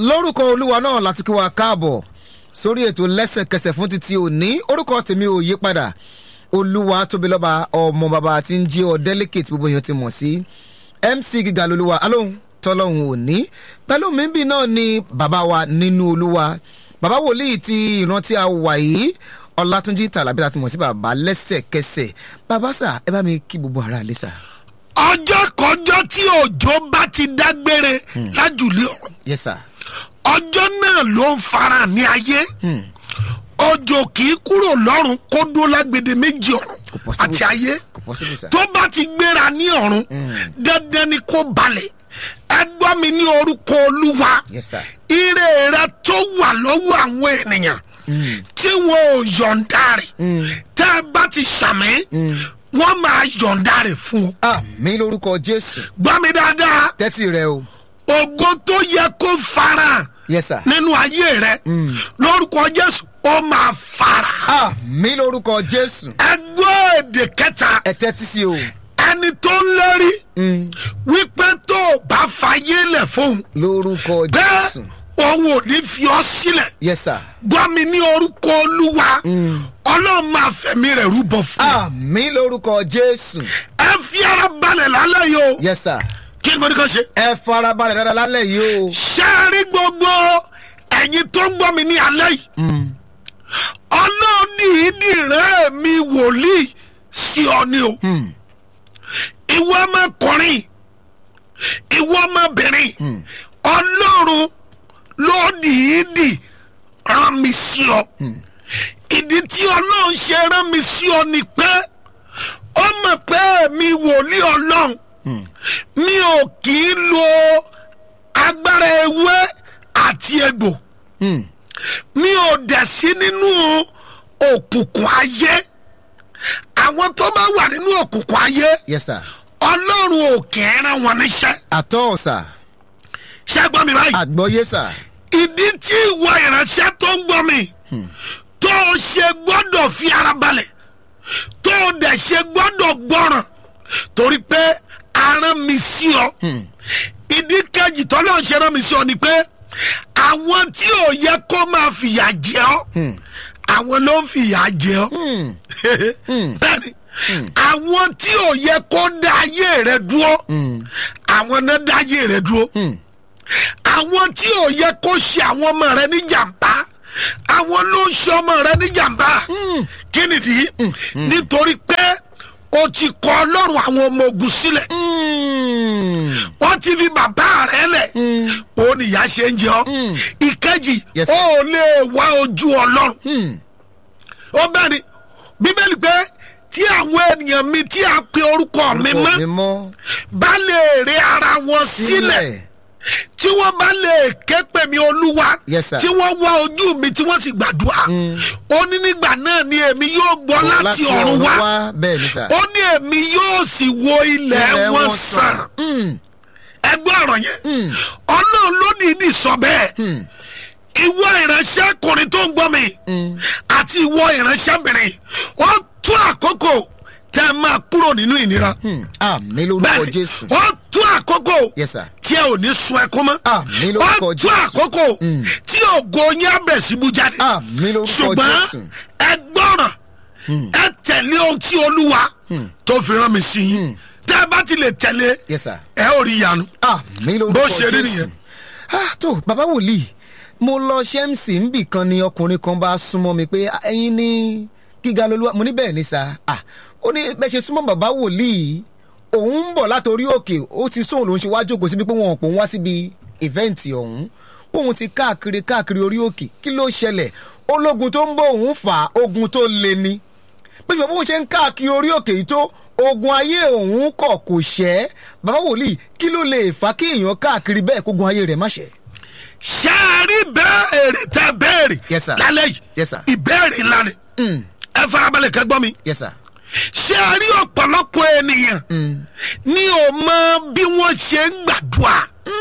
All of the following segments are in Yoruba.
lórúkọ olúwa náà láti kí wa káàbọ̀ sórí ètò lẹ́sẹ̀kẹsẹ̀ fún títí òní orúkọ tèmi ò yí padà olúwa tóbi lọ́ba ọmọ bàbá tí ń jí ọ delicate gbogbo èèyàn ti mọ̀ sí mc gíga lolúwa alóhùn tọ́lọ́hún òní pẹ̀lú mímbì náà ni bàbá wa nínú olúwa bàbá wòlíì ti ìrántí a wà yìí ọlátúnjí tàlàbí láti mọ̀ sí bàbá lẹ́sẹ̀kẹsẹ̀ bàbá sà ẹ bá mi kí gbogbo ara lè sà. ọjọ́ kọjọ́ tí òjò bá ti dágbére lájùlé ọ̀run yes sir. ọjọ́ náà ló ń fara ní ayé òjò kì í kúrò lọ́run kó dúró lágbede méjì ọ̀run Kò possible, àti sir. ayé kò possible sà. tó bá ti gbéra ní ọ̀run dandan ni kó balẹ̀ ẹ gbọ́ mi ní orúkọ olúwa yes sir. ire rẹ tó wà lọ́wọ́ àwọn ènìyàn tí wọn ò yọ̀ǹda rẹ̀ tẹ́ ẹ bá ti sàmì wọ́n máa yọ̀ǹda rẹ̀ fún ọ. àmì lórúkọ jésù gbọ́ mi dáadáa tẹ́tí rẹ o ògo tó yẹ kó fara yes sir. nínú ayé rẹ lórúkọ jésù ó máa fara. àmì lórúkọ jésù ẹ gbọ́ èdè kẹta ẹ tẹ́tí sí o ẹni tó ń lérí wípé tó o bá fayé lẹ̀ fóun lórúkọ bẹ́ẹ̀ jésù òun ò ní fi ọ́ sílẹ̀ yes sir. gbọ́ mi ní orúkọ olúwa ọlọ́run máa fẹ̀mí rẹ̀ rúbọ fún ọ. àmì lórúkọ jésù ẹ fi ara balẹ̀ lálẹ́ yìí o yes sir. kí ni mo ní kàn ṣe. ẹ farabalẹ̀ dáadáa lálẹ́ yìí o ṣé ẹ rí gbogbo ẹ̀yin tó ń gbọ́ mi ní alẹ́ yìí ọlọ́run dìídì rẹ̀ mi wòlíì sí ọ ni o ìwọ ọmọkùnrin ìwọ ọmọbìnrin ọlọ́run ló dìídì rán mi sí ọ ìdí tí ọlọ́run ṣe rán mi sí ọ ni pé ó mọ̀ pé mi wòlíì ọlọ́run mi ò kì í lo agbára ewé àti egbò mi ò dẹ̀ sí nínú òkùnkùn ayé àwọn tó bá wà nínú òkùnkùn ayé yes sir. ọlọ́run ò kì í rán wọn níṣẹ́ àtọ́ sà ṣé gbọ́ mi báyìí àgbọ́yé sà ìdí tí ìwọ ìránṣẹ́ tó ń gbọ́ mi tó o ṣe gbọ́dọ̀ fi ara balẹ̀ tó o dẹ̀ ṣe gbọ́dọ̀ gbọ́ràn torí pé aràn mi sí ọ ìdí kejì tọ́lọ́ ṣe rán mi sí ọ ni pé àwọn tí ò yẹ kó máa fìyà jẹ ọ àwọn ló ń fìyà jẹ ọ bẹ́ẹ̀ni àwọn tí ò yẹ kó dá ayé rẹ dúró àwọn náà dá ayé rẹ dúró àwọn tí ò yẹ kó ṣe àwọn ọmọ rẹ ní jàmbá àwọn ló ń ṣe ọmọ rẹ ní jàmbá kí nìdí nítorí pé o ti kọ ọlọ́run àwọn ọmọ ogun sílẹ̀ wọ́n ti fi bàbá rẹ lẹ̀ òun nìyá ṣe ń jẹ ọ́ ìkejì Yes, ó sir. lè wá ojú ọlọ́run ó bẹ́ẹ̀ ni bíbélì pé tí àwọn ènìyàn mi tí a pe orúkọ mi orúkọ mọ́ mi mọ́ bá lè rí ara wọn sílẹ̀ tí wọ́n bá lè ké pè mí olúwa Yes, sir. tí wọ́n wá ojú mi tí wọ́n sì gbàdúrà ó ní nígbà náà ni èmi yóò gbọ́ láti ọ̀run wá bẹ́ẹ̀ ni sà. ó ní èmi yóò sì wo ilẹ̀ Ilẹ̀ wọn wọn sàn Mm. ẹgbẹ́ ọ̀rọ̀ yẹn ọlọ́run ló dìídì sọ bẹ́ẹ̀ ìwọ ìránṣẹ́kùnrin tó ń gbọ́ mi àti ìwọ ìránṣẹ́bìnrin ó tún àkókò tẹ́ ẹ máa kúrò nínú ìnira Mm. àmì lórúkọ bẹ́ẹ̀ni jésù ó tún àkókò yes sir. tí ẹ ò ní sun ẹkún mọ́ Àmín lórúkọ ó tún Jésù. àkókò tí ògo yín á bẹ̀ síbu jáde àmì lórúkọ ṣùgbọ́n jésù ẹ gbọ́ràn ẹ tẹ̀lé ohun tí olúwa tó fi rán mi sí yín tẹ́ ẹ bá ti lè tẹ̀lé yes sir. ẹ ò rí ìyanu àmì lórúkọ Bó jésù. ṣe rí nìyẹn. ah tó bàbá wòlíì mo lọ ṣẹ́ǹsì níbì kan ni ọkùnrin kan bá súnmọ́ mi pé "Ah, ẹ̀yin ní gíga lolúwa mo ní bẹ́ẹ̀ ni sà ah ó ní bẹ́ẹ̀ ṣe súnmọ́ bàbá wòlíì òun ń bọ̀ látòrí òkè ó ti sóhun lòún ṣe wá jókòó síbi pé wọn ò pò ń wá síbi ìfẹ́ǹtì ọ̀hún òun ti káàkiri káàkiri orí òkè kí ló ṣẹlẹ̀ ológun tó ń bọ̀ òun fà á ogun tó le ni pé ìjọba òun ṣe ń káàkiri orí òkè yìí tó ogun ayé òun kọ̀ kò ṣẹ́ bàbá wòlíì kí ló lè fà kí èèyàn káàkiri bẹ́ẹ̀ kógun ayé rẹ̀ má ṣẹ́. ṣé ẹ rí bẹ́ẹ̀rì tẹ́ bẹ́ẹ̀rì Yes, sir. lálẹ́ yìí Yes, sir. ìbéèrè ńlá ni ẹ farabalẹ̀ kẹ́ gbọ́ mi yes sir. ṣé ẹ rí ọ̀pọ̀lọpọ̀ ènìyàn ní o mọ bí wọ́n ṣe ń gbàdúrà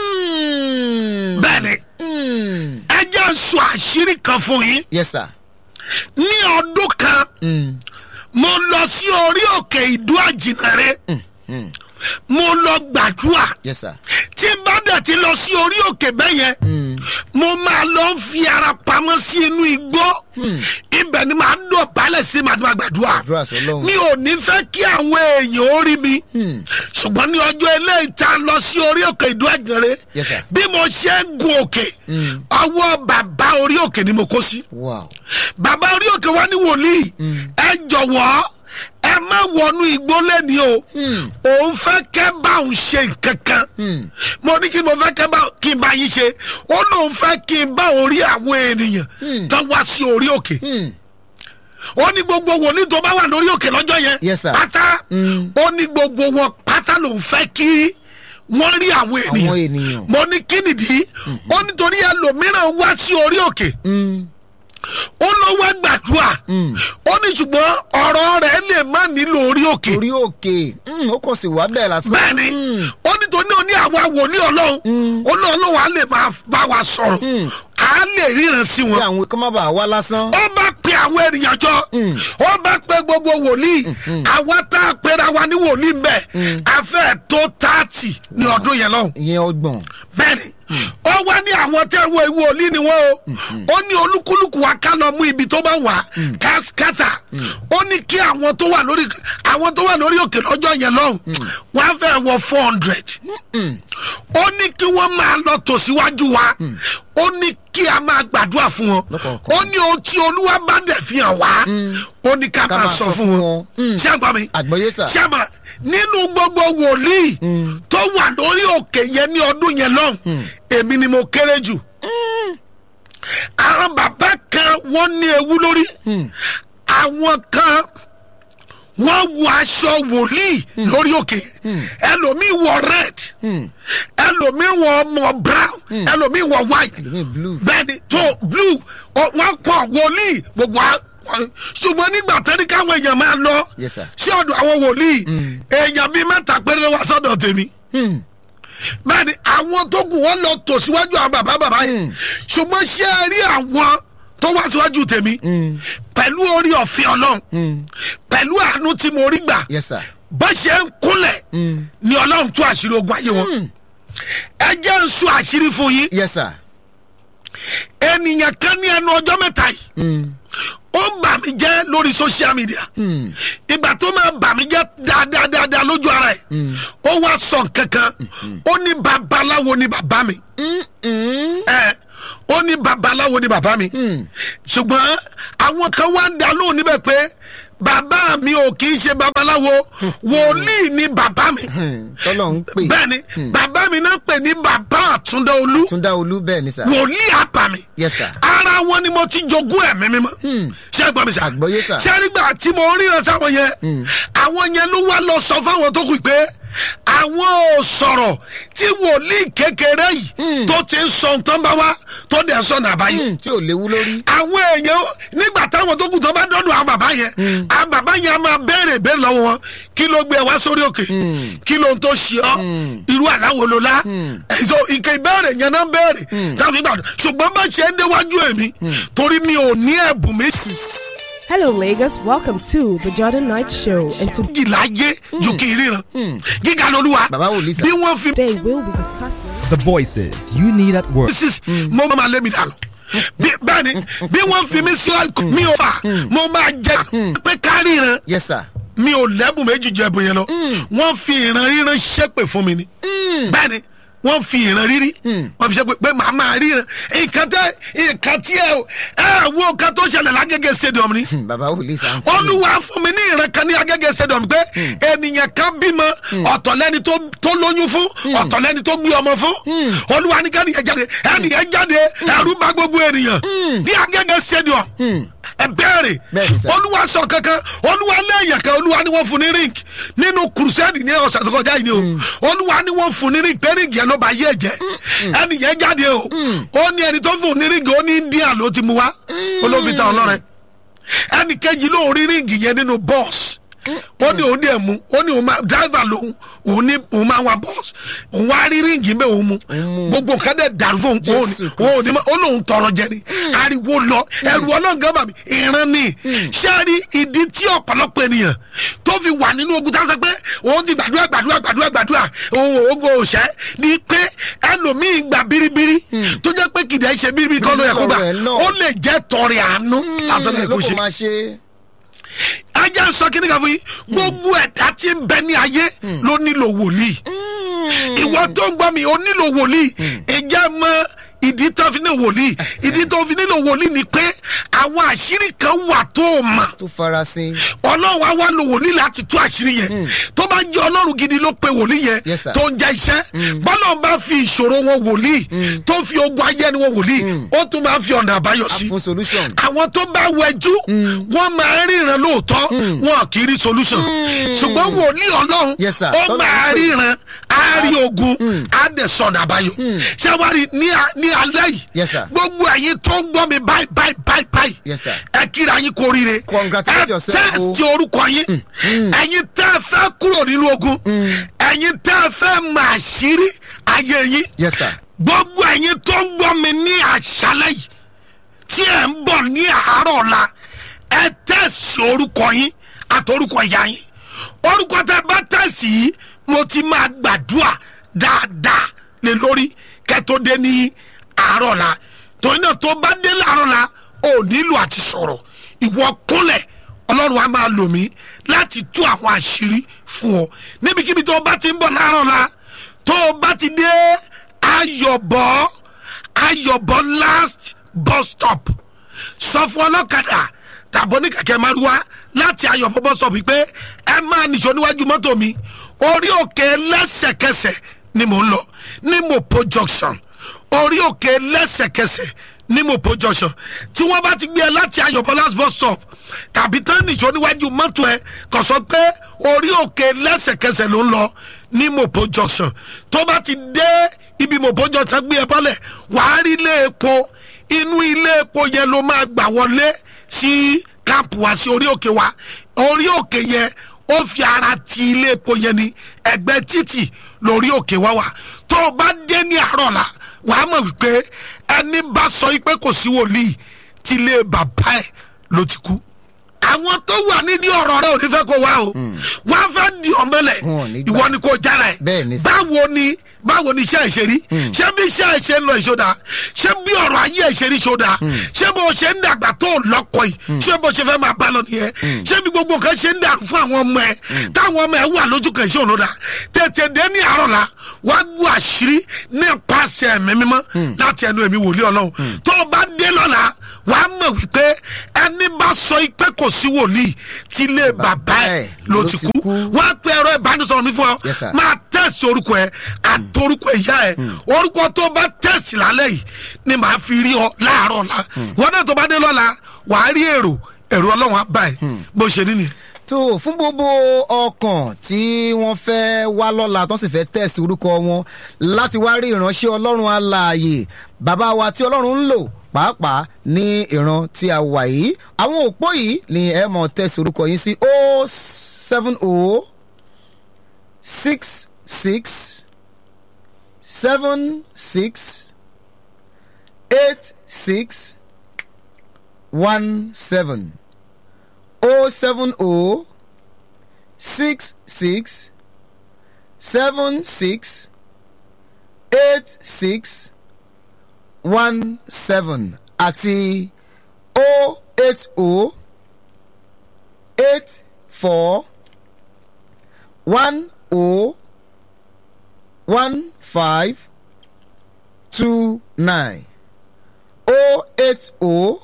bẹ́ẹ̀ ni ẹ jẹ́ sọ àṣírí kan fún yín yes sir. ní ọdún kan mo lọ sí orí òkè ìdú àjìnàrè mo lọ gbàdúrà yes sir. tí n bá dẹ̀ ti lọ sí orí òkè bẹ́ẹ̀ yẹn mo máa lọ fi ara pamọ́ sí inú igbó ibẹ̀ ni màá dọ̀ balẹ̀ sí màá máa gbàdúrà Àdúrà sọ́lọ́run. mi ò ní fẹ́ kí àwọn èèyàn ó rí mi ṣùgbọ́n ní ọjọ́ eléyìí tá a lọ sí orí òkè ìdú àjẹrẹ Yes, sir. bí mo ṣe ń gun òkè ọwọ́ bàbá orí òkè ni mo kó sí wow bàbá orí òkè wa ní wòlíì ẹ jọ̀wọ́ ẹ má wọnú igbó lẹ́ni o òun fẹ́ kẹ́ bá òun ṣe nǹkan kan mo ní kí mo fẹ́ kẹ́ bá kí n bá yín ṣe ó lóun fẹ́ kí n bá òun rí àwọn ènìyàn tán wá sí orí òkè ó ní gbogbo wòlíì tó bá wà lórí òkè lọ́jọ́ yẹn Yes, sir. pátá ó ní gbogbo wọn pátá lòun fẹ́ kí wọ́n rí àwọn àwọn ènìyàn ènìyàn mo ní kí nìdí ó nítorí ẹlòmíràn wá sí orí òkè Mm, ó lọ wá gbàdúrà ó ní ṣùgbọ́n ọ̀rọ̀ rẹ̀ lè má nílò orí òkè orí òkè Mm, ó kàn sí wá bẹ́ẹ̀ lásán bẹ́ẹ̀ni ó ní tó ní òní àwa wòlíì ọlọ́run ó ní ọlọ́run á lè máa bá wa sọ̀rọ̀ á lè ríran sí tí wọn àwọn kan má bàa wá lásán ó bá pe àwọn ènìyàn jọ ó bá pe gbogbo wòlíì àwa tá a pera wa ní wòlíì ń bẹ afẹ́ tó tààtì ní ọdún yẹn lọ́hùn ìyẹn ọgbọ̀n bẹ́ẹ̀ni ó wá ní àwọn tẹ́ wo ìwé òlí ni wọ́n o ó ní olúkúlùkù wa ká lọ mú ibi tó bá wà káskátà ó ní kí àwọn tó wà lórí àwọn tó wà lórí òkè lọ́jọ́ yẹn lọ́hùn wọ́n á fẹ́ wọ four hundred ó ní kí wọ́n máa lọ tòsíwájú wa ó ní kí a máa gbàdúrà fún wọn Lọ́kọ̀ọ̀kan. ó ní ohun tí olúwa bá dẹ̀ fi hàn wá ó ní ká máa sọ fún wọn ṣé àgbà mi àgbọ̀yé sà sábà nínú gbogbo wòlíì tó wà lórí òkè yẹn ní ọdún yẹn lọ́hùn èmi ni mo kéré jù àwọn bàbá kan wọ́n ní ewu lórí àwọn kan wọ́n wọ aṣọ wòlíì lórí òkè ẹlòmíì wọ red ẹlòmíì wọ ọmọ brown ẹlòmíì wọ white ẹlòmíì blue bẹ́ẹ̀ni tó blue ọ- wọ́n pọ̀ wòlíì gbogbo a- wọn- ṣùgbọ́n nígbà tẹ́ni káwọn èèyàn máa lọ Yes, sir. sí ọ̀dọ̀ àwọn wòlíì èèyàn bíi mẹ́ta péré ló wá sọ́dọ̀ tèmi Hmm, bẹ́ẹ̀ni àwọn tó kù wọ́n lọ tò síwájú àwọn bàbá bàbá yìí ṣùgbọ́n ṣé ẹ rí àwọn tó wá síwájú tèmi pẹ̀lú orí ọ̀fin ọlọ́run pẹ̀lú àánú tí mo rí gbà yes sir bó ṣe ń kúnlẹ̀ ni ọlọ́run tú àṣírí ogun ayé wọn ẹ jẹ́ ń sọ àṣírí fún yín yes sir ènìyàn kan ní ẹnu ọjọ́ mẹ́ta yìí ó ń bà mí jẹ́ lórí social media ìgbà tó máa bà mí jẹ́ dáadáa dáadáa lójú ara ẹ̀ ó wá sọ kankan ó ní babaláwo ni bàbá mi ẹ ó ní babaláwo ni bàbá mi ṣùgbọ́n àwọn kan wá ń dá lóhùn níbẹ̀ pé bàbá mi ò kì í ṣe babaláwo wòlíì ni bàbá mi tọ́lọ̀ ń pè bẹ́ẹ̀ ni bàbá mi náà pè ní bàbá àtúndá olú túndá olú bẹ́ẹ̀ ni sà wòlíì àbàmì yes sir ara wọn ni mo ti jogún ẹ̀mí mímọ́ ṣé ẹ gbọ́ mi sà Àgbọ́yé sà. ṣé nígbà tí mo ríran sáwọn yẹn àwọn yẹn ló wá lọ sọ fáwọn tó kù pé àwọn ò sọ̀rọ̀ tí wòlíì kékeré yìí tó ti ń sọ nǹkan bá wá tó dẹ̀ sọ nàbá yìí Hmm, tí ò léwu lórí àwọn èèyàn nígbà táwọn tó kù tó bá dọ́dọ̀ àwọn bàbá yẹn àwọn bàbá yẹn á máa béèrè béèrè lọ́wọ́ wọn kí ló gbé ẹ wá sórí òkè kí ló ń tó ṣe ọ́ irú àláwo ló lá ẹ̀sọ́ ìkẹ́ ìbéèrè yẹn náà béèrè táwọn fi gbàdọ̀ ṣùgbọ́n bá ṣe ń déwájú èmi torí mi ò ní ẹ̀bùn méjì Hello, Lagos. Welcome to the Jordan Knight Show. And láyé ju kí n ríran gíga lolúwa Bàbá wòlíì sà. bí wọ́n fi today we'll be discussing. The voices you need at work. sis mo máa lé mi dànù bí bẹ́ẹ̀ni bí wọ́n fi mi sí ọ̀kù mi ò fà mo máa jẹ pé ká ríran yes sir mi ò lẹ́bùn méjì jẹ ẹ̀bùn yẹn lọ wọ́n fi ìran ríran ṣépè fún mi ni bẹ́ẹ̀ni wọ́n fi ìran rírí wọ́n fi ṣépè pé màá máa ríran nǹkan tẹ nǹkan tí ẹ ẹ wo nǹkan tó ṣẹlẹ̀ lágége stadium ni Hmm, bàbá wòlíì sà ń pè olúwa fún mi ní ìran kan ní agége stadium pé ènìyàn kan bímọ ọ̀tọ̀ lẹ́ni tó tó lóyún fún ọ̀tọ̀ lẹ́ni tó gbé ọmọ fún olúwa ní kẹ́niyàn jáde ẹnìyàn jáde ẹrú bá gbogbo ènìyàn ní agége stadium ẹ bẹ́ẹ̀rẹ̀ Bẹ́ẹ̀ni sà. olúwa sọ kankan olúwa lẹ́yìn kan olúwa ni wọ́n fún ní ring nínú crusade ní ọ̀sẹ̀ tó kọjá yìí ni o olúwa ni wọ́n fún ní ring pé ring yẹn ló bá yé ẹ̀jẹ̀ ẹnìyẹn jáde o ó ní ẹni tó fún ní ring ó ní india ló ti mú wá olófin ta ọlọ́rẹ̀ ẹnì kejì ló rí ring yẹn nínú bọ́ọ̀sì ó ní òun dẹ̀ mú ó ní òun máa driver lòun òun ní òun máa wa bus òun wá rí ríǹgì bẹ́ẹ̀ òun mú gbogbo nǹkan dẹ̀ dàrú fún òun òun Jésù ní òun ní ma- ó lóun tọrọ jẹ ni ariwo lọ ẹrù ọlọ́ngàn bàbí ìran ni ṣáàrí ìdí tí ọ̀pọ̀lọpọ̀ ènìyàn tó fi wà nínú ogun tá a sọ pé òun ti gbàdúrà gbàdúrà gbàdúrà gbàdúrà òun ogun òṣẹ́ ni pé ẹlòmíì gbà biribiri tó jẹ́ pé kìdá ṣe biribiri kọ́ ló yẹ kó gbà Ọ̀rọ̀ ẹ̀ náà. ó lè jẹ́ tọrẹ àánú lásán lè ló kó kò ṣe máa ṣe. ajá ń sọ kíní kan fún yín gbogbo ẹ̀dá tí ń bẹ ní ayé ló nílò wòlíì ìwọ tó ń gbọ́ mi ó nílò wòlíì ìjà mọ ìdí tó fi nílò wòlíì ìdí tó fi nílò wòlíì ni pé àwọn àṣírí kan wà tó o mọ̀ tó farasin. ọlọ́run á wá lo wòlíì láti tú àṣírí yẹn tó bá jẹ́ ọlọ́run gidi ló pe wòlíì yẹn Yes, sir. tó ń jẹ́ iṣẹ́ bọ́lá bá fi ìṣòro wọn wòlíì tó fi ogun ayé ẹni wọn wòlíì ó tún máa fi ọ̀nà àbáyọ a sí fún solution. àwọn tó bá wẹjú wọn máa ń ríran lóòótọ́ wọn kì í rí solution ṣùgbọ́n wòlíì ọlọ́run Yes, sir. ó Tọ́lá máa ń pè. ríran á rí ogun á dẹ̀ sọ̀nà àbáyọ ṣáwárí ní a- ní alẹ́ yìí Yes, sir. gbogbo ẹ̀yin tó ń gbọ́ mi báyìí báyìí báyìí báyìí Yes, sir. ẹ kíra yín kú oríire Congratulate ẹ yourself, o. tẹ́sí orúkọ yín ẹ̀yin tẹ́ ẹ fẹ́ kúrò nínú ogun ẹ̀yin tẹ́ ẹ fẹ́ máa ṣírí ayé yín yes sir. gbogbo ẹ̀yin tó ń gbọ́ mi ní àṣálẹ̀ yìí tí ẹ̀ ń bọ̀ ní àárọ̀ ọ̀la ẹ tẹ̀sí orúkọ yín àtọrúkọ ìyá yín orúkọ tẹ bá tẹ̀sí yìí mo ti máa gbàdúrà dáadáa lé lórí kẹtó dé ní àárọ̀ ọ̀la torí náà tó bá dé láàárọ̀ ọ̀la ò nílò àti sọ̀rọ̀ ìwọ kúnlẹ̀ ọlọ́run á máa lò mí láti tú àwọn àṣírí fún ọ níbikíbi tó o bá ti ń bọ̀ láàárọ̀ ọ̀la tó o bá ti dé ayọ̀bọ̀ ayọ̀bọ̀ last bus stop sọ fún ọlọ́kadà tàbí oníkàkẹ́ márúwá láti ayọ̀bọ̀ bus stop pé ẹ máa nìṣó níwájú mọ́tò mi orí òkè lẹ́sẹ̀kẹsẹ̀ ni mò ń lọ ní mopo junction orí òkè lẹ́sẹ̀kẹsẹ̀ ní mopo junction tí wọ́n bá ti gbé ẹ láti ayọ̀bọ̀ last bus stop tàbí tán nìṣó níwájú mọ́tò ẹ kò sọ pé orí òkè lẹ́sẹ̀kẹsẹ̀ ló ń lọ ní mopo junction tó bá ti dé ibi mopo junction gbé ẹ bọ́lẹ̀ wàá rí ilé epo inú ilé epo yẹn ló máa gbà wọlé sí káàpù wá sí orí òkè wa orí òkè yẹn ó fi ara ti ilé epo yẹn ní ẹgbẹ́ títì lórí òkè wa wà tó o bá dé ní àárọ̀ la wàá mọ̀ wípé ẹni bá sọ pé kò sí wòlíì tí ilé bàbá ẹ̀ ló ti kú àwọn tó wà nídìí ọ̀rọ̀ rẹ ò ní fẹ́ kó wá o wọ́n á fẹ́ di ọ̀mẹ́lẹ̀ Wọn ò ní gbà. ìwọ ni kò jára ẹ̀ Bẹ́ẹ̀ ni sà. báwo ni báwo ni iṣẹ́ ìṣe rí ṣé bí iṣẹ́ ìṣe ń lọ ìṣòdà ṣé bí ọ̀rọ̀ ayé ìṣe rí ìṣòdà ṣé bó ṣe ń dàgbà tó lọ́kọ̀ yìí ṣé bó ṣe fẹ́ máa bá lọ nìyẹn ṣé bí gbogbo nǹkan ṣe ń dàrú fún àwọn ọmọ ẹ táwọn ọmọ ẹ wà lójú kan ìṣe ònúdà tètè dé ní àárọ̀ la wá gbọ́ àṣírí nípasẹ̀ ẹ̀mí mímọ́ láti ẹnu ẹ̀mí wòlíì ọlọ́run tó o bá dé lọ́la wàá mọ̀ wípé ẹni bá sọ pé kò sí wòlíì tí ilé bàbá ẹ̀ ló ti kú wọ́n á pe ẹ̀rọ ìbánisọ̀rọ̀ mi fún ọ Yes, sir. máa tẹ̀sí orúkọ ẹ àtorúkọ ìyá ẹ orúkọ tó bá tẹ̀sí lálẹ́ yìí ni màá fi rí ọ láàárọ̀ la wọn náà tó bá dé lọ́la wàá rí èrò èrò ọlọ́run á bá ẹ bó ṣe ní nìyẹn. tó fún gbogbo ọkàn tí wọ́n fẹ́ wá lọ́la tó sì fẹ́ tẹ̀sí orúkọ wọn láti wá rí ìránṣẹ́ ọlọ́run alààyè bàbá wa tí ọlọ́run ń lò pàápàá ní ìran tí a wà yìí àwọn òpó yìí ni ẹ mọ̀ tẹ̀sí orúkọ yín sí o seven o six six seven six eight six one seven. O seven O six six seven six eight six one seven àti O eight O eight four one O one five two nine O eight O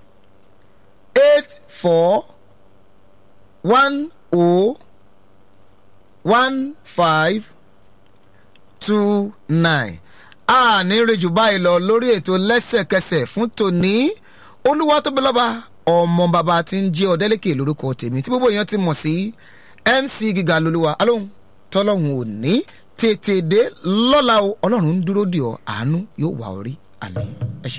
eight four one o one five two nine a ní rejù báyìí lọ lórí ètò lẹ́sẹ̀kẹsẹ̀ fún tòní olúwa tó bẹ lọ́ba ọmọ bàbá tí ń jẹ́ ọ̀dẹ́lẹ́kẹ̀ lórúkọ tèmi tí gbogbo èèyàn ti mọ̀ sí mc gíga lolúwa alóhùn tọ́lọ́hùn ò ní tètè dé lọ́la o ọlọ́run ń dúró dì ọ́ àánú yóò wà ọ́ rí àmì ẹ ṣe.